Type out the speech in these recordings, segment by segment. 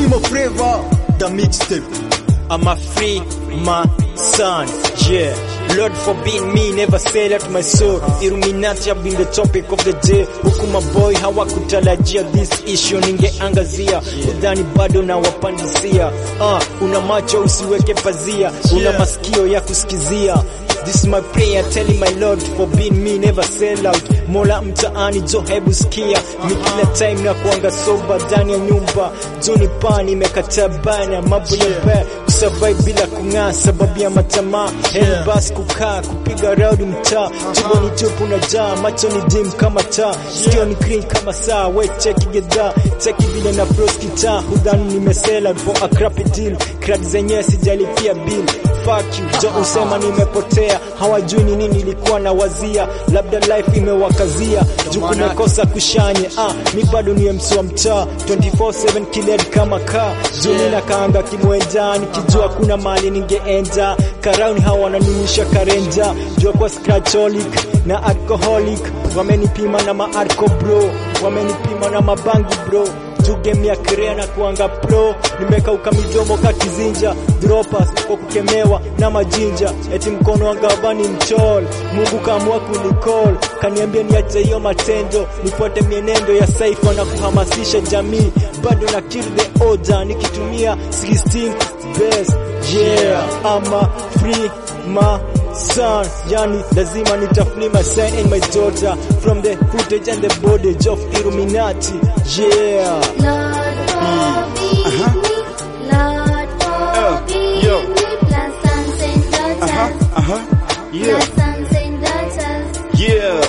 Primo Flavor, the mixtape. I'm a free my son, yeah. Lord forbid me never sell out my soul. Illuminati have been the topic of the day. Huku maboy hawakutarajia this issue ningeangazia. Udhani bado na wapandisia. Uh, una macho usiweke pazia. Una masikio ya kusikizia. This is my prayer telling my Lord forbid me never sell out. Mola mtaani jo hebu sikia. Mi kila time na kuanga soba ndani ya nyumba. Joni pani imekataa bana mambo ya baya. Kusurvive bila kung'aa sababu ya matamaa. Hell bus kukaa kupiga raundi mtaa. Tumbo ni tupu na jaa, macho ni dim kama taa. Sikio ni green kama saa. We cheki gedha, cheki vile na flows kitaa. Hudhani nimesela for a crappy deal. Crack zenyewe sijalipia bill. Fuck you, jo usema nimepotea. Hawajui ni nini nilikuwa na wazia. Labda life imewakazia. Juu kumekosa kushanye. Ah, mi bado ni MC wa mtaa. 24/7 kiled kama kaa. Juu nina kaanga kimwenja nikijua kuna mali ningeenda. Karauni hawa wananimisha karenja. Jua kwa scratcholic na alcoholic. Wamenipima na maarco bro. Wamenipima na mabangi bro juu game ya kirea na kuanga pro nimekauka midomo ka kizinja droppers kwa kukemewa na majinja eti mkono wa gavani mchol Mungu kaamua kunicall kaniambia niache hiyo matendo nifuate mienendo ya saifa na kuhamasisha jamii bado na kill the order nikitumia 16 best yeah ama free ma son yani lazima nitafuni my son and my daughter from the footage and the bondage of Illuminati yeah Lord forbid me, Lord forbid yo. me, plus sons and daughters, Uh-huh. plus sons and daughters. Yeah.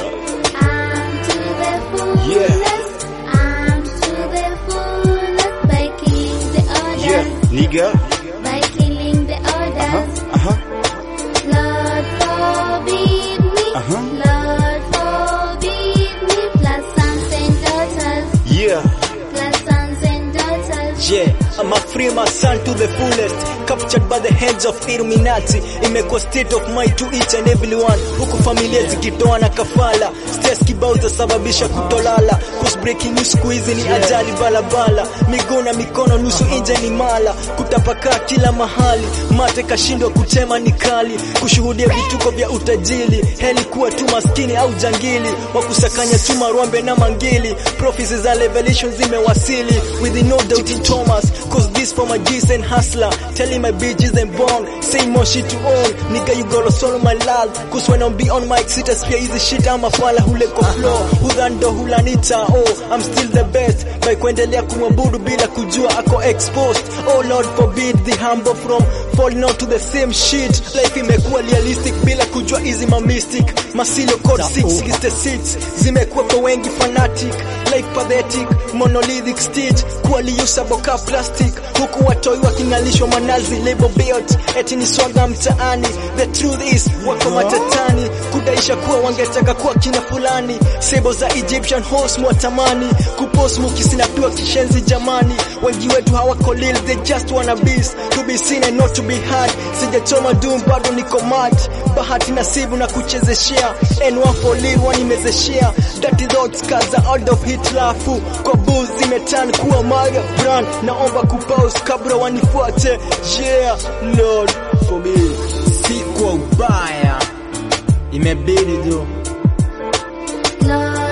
I'm to the fullest, I'm to the fullest by killing the others, Nigga. by killing the others. Uh-huh. Lord forbid me, Uh-huh. Lord forbid me, plus sons and daughters, Yeah. plus sons and daughters. Yeah, I'm a free my son to the fullest Captured by the hands of Illuminati Imekuwa state of mind to each and everyone Huku familia zikitoa na kafala Stress kibao zasababisha kutolala Cause breaking news siku hizi ni ajali balabala Miguu na mikono nusu inje ni mala Kutapakaa kila mahali Mate kashindwa kutema ni kali Kushuhudia vituko vya utajili Heli kuwa tu maskini au jangili Wakusakanya tu marwambe na mangili Prophecies za revelation zimewasili With no doubt in Thomas Cause this for my G's and hustler Telling my bitches and born Say more shit to all Nigga you gotta swallow my love Cause when I'm be on mic sita spia hizi shit ama fala huleko flow Hudhando hulanita oh I'm still the best By kuendelea kumwabudu bila kujua ako exposed Oh Lord forbid the humble from falling onto the same shit Life imekuwa realistic bila kujua hizi ma mystic Masilio code 666 Zimekuwa kwa wengi fanatic Life pathetic monolithic stitch Kuwa liusable ka plastic Huku watoi wakingalishwa manazi label built Eti ni swaga mtaani The truth is wako matatani Kudaisha kuwa wangetaka kuwa kina fulani Sebo za Egyptian horse mwatamani Kupost mukisinapiwa kishenzi jamani Wengi wetu hawako lil they just wanna beast To be seen and not to be heard Sijachoma doom bado niko mad Bahati nasibu na kuchezeshea N1 for lil wanimezeshea Dirty thoughts kaza out of hit lafu Kwa booze zimetan kuwa maga brand Naomba kupause kabla wanifuate Yeah Lord for me Si kwa ubaya Imebidi tu Lord